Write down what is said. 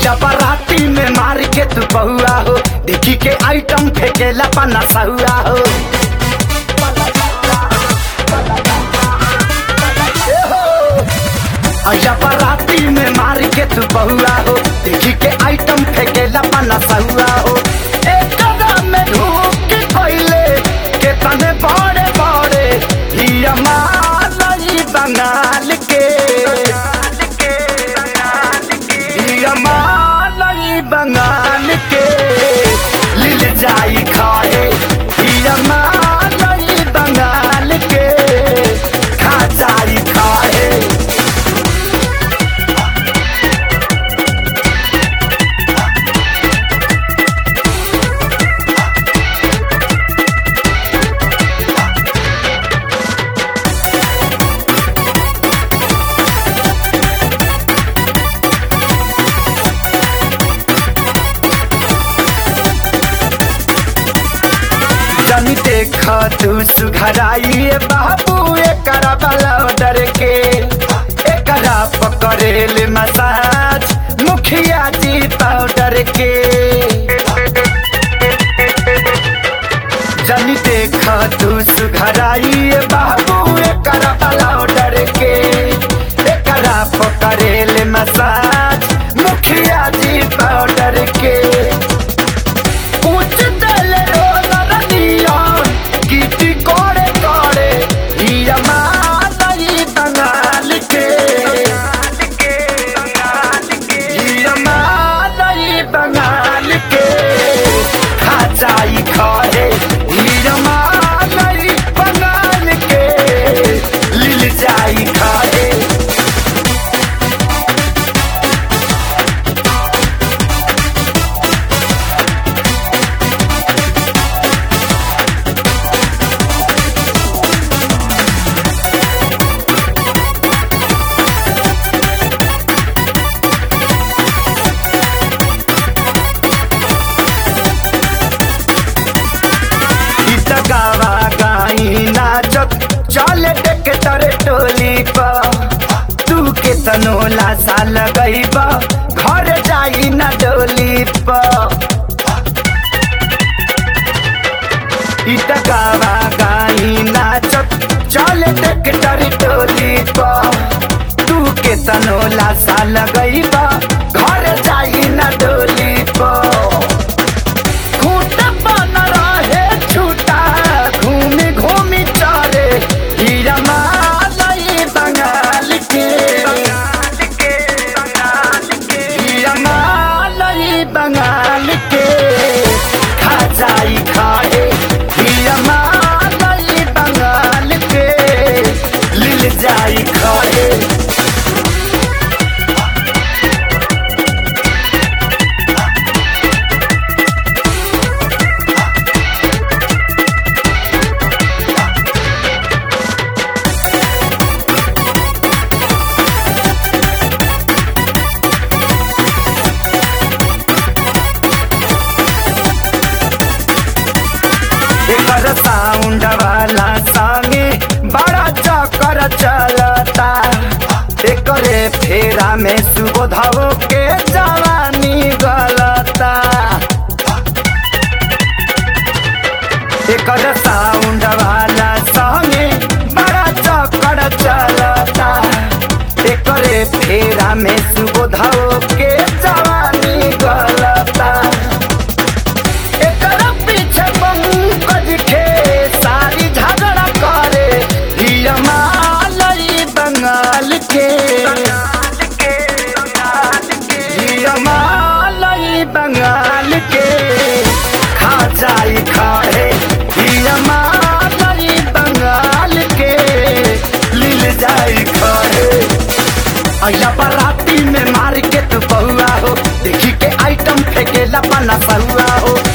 अया बराती में मार के तू बहुआ हो देखी के आइटम फेंकेला पना सहुआ हो अया बराती में मार के तू बहुआ हो देखी के आइटम फेंकेला पना सहुआ हो एक कदम में ढूक के कोइले के तने बड़े बड़े ही हमारी बंगाल के ही हमारी बंगाल के लिल जाई खाए ही हमारी बंगाल के खा जाई खाए जनी देख तू सुघराई बाबू एकरा वाला डर के एकरा पकड़ेल मसाज मुखिया जी पाउडर के जनी देख तू सुघराई बाबू एकरा वाला डर के एकरा पकड़ेल मसाज मुखिया जी पाउडर के कुछ दल रोलर नियन गीती कोड़े कोड़े हिया मालई बंगाल के हिया मालई बंगाल के खा जाई खाए हिया मालई बंगाल के लिल जाई खाए गीत गावा गाई नाचत चले देख तरे टोली पर तू के तनोला साल गई घर जाई ना डोली पर गीत गावा गाई नाचत चले देख तरे टोली पर तू के तनोला साल गई घर जाई ना डोली पर खूंट बन रहे छूटा घूमी घूमी चले हीरा मालई बंगाल के हीरा मालई बंगाल के खा जाई खाए हीरा मालई बंगाल के लिल जाई खाए एकर साउंड वाला संगे बड़ा चक्कर चलता एकरे फेरा में सुबोधव के जवानी गलता एकर साउंड वाला संगे बड़ा चक्कर चलता एकरे फेरा में सुबोधव के जवानी गलता एकर पीछे पंकज के सारी झगड़ा करे हिया मालई बंगाल के हिया मालई बंगाल के खा जाई खाए हिया मालई बंगाल के लिल जाई खाए अया बराती में मार के तू बहुआ हो देखी के आइटम फेंकेला पना सहुआ हो